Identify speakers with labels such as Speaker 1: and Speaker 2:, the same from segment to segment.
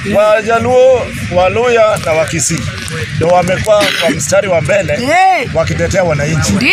Speaker 1: Wajaluo, Waluya na Wakisii ndio wamekuwa kwa mstari wa mbele
Speaker 2: Eh,
Speaker 1: wakitetea wananchi.
Speaker 2: Ndio.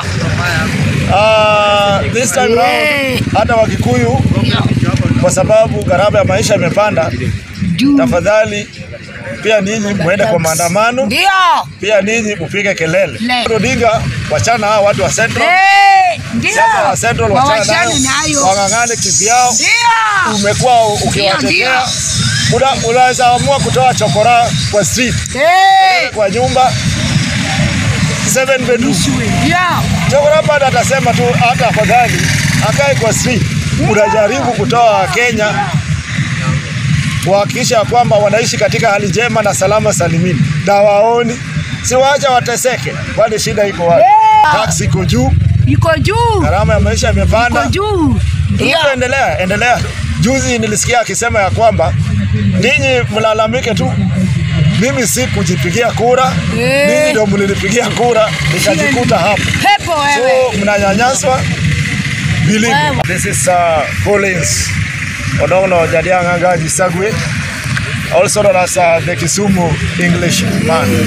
Speaker 1: Ah, this time round hata Wakikuyu kwa sababu gharama ya maisha imepanda,
Speaker 2: Juu.
Speaker 1: tafadhali pia ninyi muende kwa maandamano,
Speaker 2: Ndio.
Speaker 1: pia ninyi mupige kelele.
Speaker 2: Le.
Speaker 1: Odinga, wachana hao watu wa Central,
Speaker 2: Eh, Ndio.
Speaker 1: siasa ya Central wachana
Speaker 2: Wawachane
Speaker 1: nayo,
Speaker 2: nayo.
Speaker 1: wang'ang'ane kivyao.
Speaker 2: Ndio.
Speaker 1: Umekuwa ukiwatetea, Una- unaweza amua kutoa chokora kwa street,
Speaker 2: Eh,
Speaker 1: kwa nyumba seven bedroom.
Speaker 2: Ndio.
Speaker 1: Chokora bado atasema tu hata afadhali akae kwa street. Unajaribu kutoa Kenya kuhakikisha kwamba wanaishi katika hali njema na salama salimini, na waoni si waacha wateseke, kwani shida iko wapi? Taksi iko juu,
Speaker 2: Iko juu.
Speaker 1: gharama ya maisha
Speaker 2: Iko
Speaker 1: imepanda.
Speaker 2: juu. Ndio.
Speaker 1: Ruto, endelea endelea. Juzi nilisikia akisema ya kwamba ninyi mlalamike tu, mimi si kujipigia kura,
Speaker 2: Eh.
Speaker 1: ninyi ndio mlinipigia kura nikajikuta hapa.
Speaker 2: Pepo wewe.
Speaker 1: So mnanyanyaswa. Believe me.
Speaker 2: Wewe.
Speaker 1: This is uh, Collins Odong'no Jadiang' Angaji Sagwe, also known as uh, the Kisumu English man.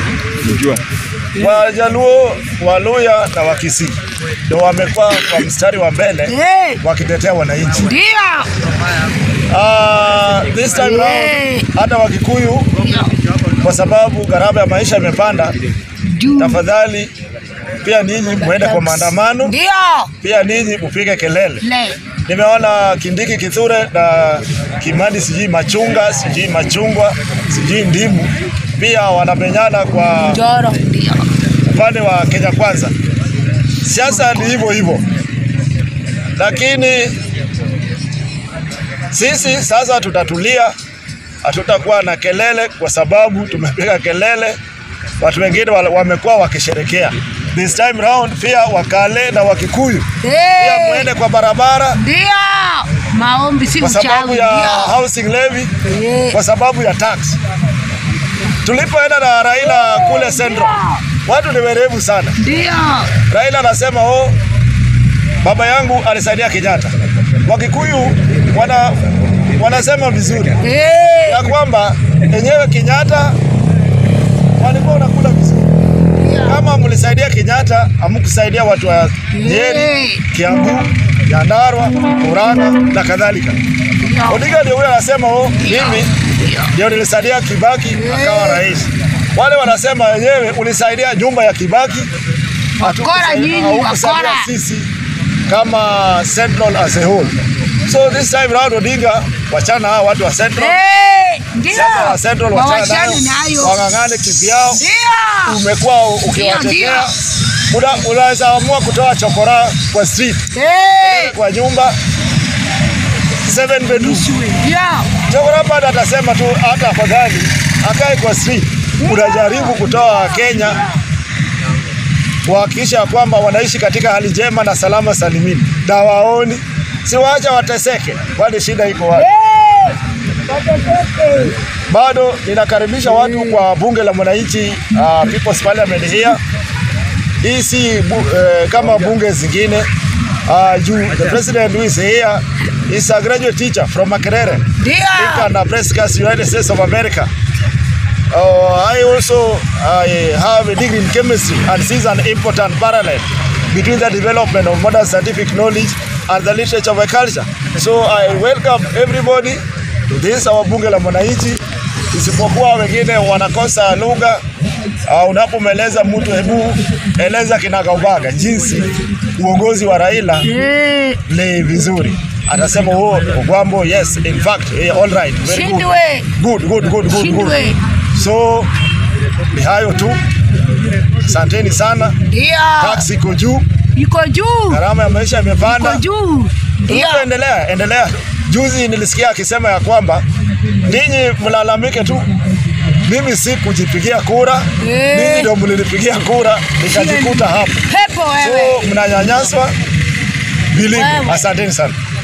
Speaker 1: Wajaluo, Waluya na Wakisii ndio wamekuwa kwa mstari wa mbele
Speaker 2: Eh,
Speaker 1: wakitetea wananchi.
Speaker 2: Ndio.
Speaker 1: Ah, this time
Speaker 2: Eh.
Speaker 1: round hata Wakikuyu kwa sababu gharama ya maisha imepanda,
Speaker 2: Juu.
Speaker 1: tafadhali pia ninyi muende kwa maandamano,
Speaker 2: Ndio.
Speaker 1: pia ninyi mupige kelele.
Speaker 2: Le.
Speaker 1: Nimeona Kindiki Kithure na Kimani sijui machunga sijui machungwa sijui ndimu pia wanamenyana kwa
Speaker 2: Joro. Ndio.
Speaker 1: upande wa Kenya Kwanza. Siasa ni hivyo hivyo, lakini sisi sasa tutatulia, hatutakuwa na kelele kwa sababu tumepiga kelele. Watu wengine wale- wamekuwa wakisherekea this time round, pia Wakale na Wakikuyu pia
Speaker 2: Eh,
Speaker 1: muende kwa barabara
Speaker 2: Ndio. Maombi si
Speaker 1: kwa sababu
Speaker 2: uchawi.
Speaker 1: ya
Speaker 2: Ndio.
Speaker 1: housing levy,
Speaker 2: Eh.
Speaker 1: kwa sababu ya tax. Tulipoenda na Raila kule Central, watu ni werevu sana.
Speaker 2: Ndio.
Speaker 1: Raila anasema oh, baba yangu alisaidia Kenyatta. Wakikuyu wana, wanasema vizuri
Speaker 2: Eh,
Speaker 1: ya kwamba enyewe Kenyatta walikuwa wanakula vizuri. Kama mlisaidia Kenyatta, hamkusaidia watu wa Nyeri,
Speaker 2: Eh.
Speaker 1: Kiambu, Nyandarua, Murang'a na kadhalika.
Speaker 2: Ndio.
Speaker 1: Odinga ndio huyo anasema oh, mimi ndio nilisaidia Kibaki akawa rais. Wale wanasema wenyewe ulisaidia nyumba ya Kibaki, hatukusaidia-
Speaker 2: nyinyi,
Speaker 1: haukusaidia
Speaker 2: wakora.
Speaker 1: sisi kama Central as a whole. So this time round Odinga, wachana hao watu wa Central,
Speaker 2: Eh, Ndio.
Speaker 1: siasa ya Central wachana
Speaker 2: Wawachane
Speaker 1: nayo,
Speaker 2: nayo.
Speaker 1: wang'ang'ane kivyao.
Speaker 2: Ndio.
Speaker 1: Umekuwa ukiwatetea, Una- unaweza amua kutoa chokora kwa street,
Speaker 2: Eh,
Speaker 1: kwa nyumba seven bedroom.
Speaker 2: Ndio.
Speaker 1: Chokora bado atasema tu hata afadhali akae kwa street. Unajaribu kutoa Kenya kuhakikisha kwamba wanaishi katika hali njema na salama salimini, na waoni si waacha wateseke, kwani shida iko wapi? Bado ninakaribisha watu kwa bunge la mwananchi uh, People's Parliament here. Hii si bu, eh, kama bunge zingine uh, juu the president who is here is a graduate teacher from Makerere
Speaker 2: Ndio.
Speaker 1: Lincoln Nebraska, United States of America. Uh, I also I have a degree in chemistry and sees an important parallel between the development of modern scientific knowledge and the literature of a culture. So I welcome everybody to this our bunge la mwananchi, isipokuwa wengine wanakosa lugha. Uh, unapomweleza mtu, hebu eleza kinagaubaga jinsi uongozi wa Raila
Speaker 2: Eh,
Speaker 1: ni vizuri, atasema oh, Ogwambo, yes in fact yeah, all right very good.
Speaker 2: Shindwe.
Speaker 1: Good, good, good, good, good.
Speaker 2: Shindwe.
Speaker 1: So ni hayo tu, asanteni sana.
Speaker 2: Ndio.
Speaker 1: Taksi iko juu,
Speaker 2: Iko juu.
Speaker 1: gharama ya maisha
Speaker 2: Iko
Speaker 1: imepanda.
Speaker 2: juu. Ndio.
Speaker 1: Ruto, endelea endelea. Juzi nilisikia akisema ya kwamba ninyi mlalamike tu, mimi si kujipigia kura,
Speaker 2: Eh.
Speaker 1: ninyi ndio mlinipigia kura nikajikuta hapa.
Speaker 2: Pepo wewe.
Speaker 1: So mnanyanyaswa. Believe me.
Speaker 2: Wewe.
Speaker 1: Asanteni sana.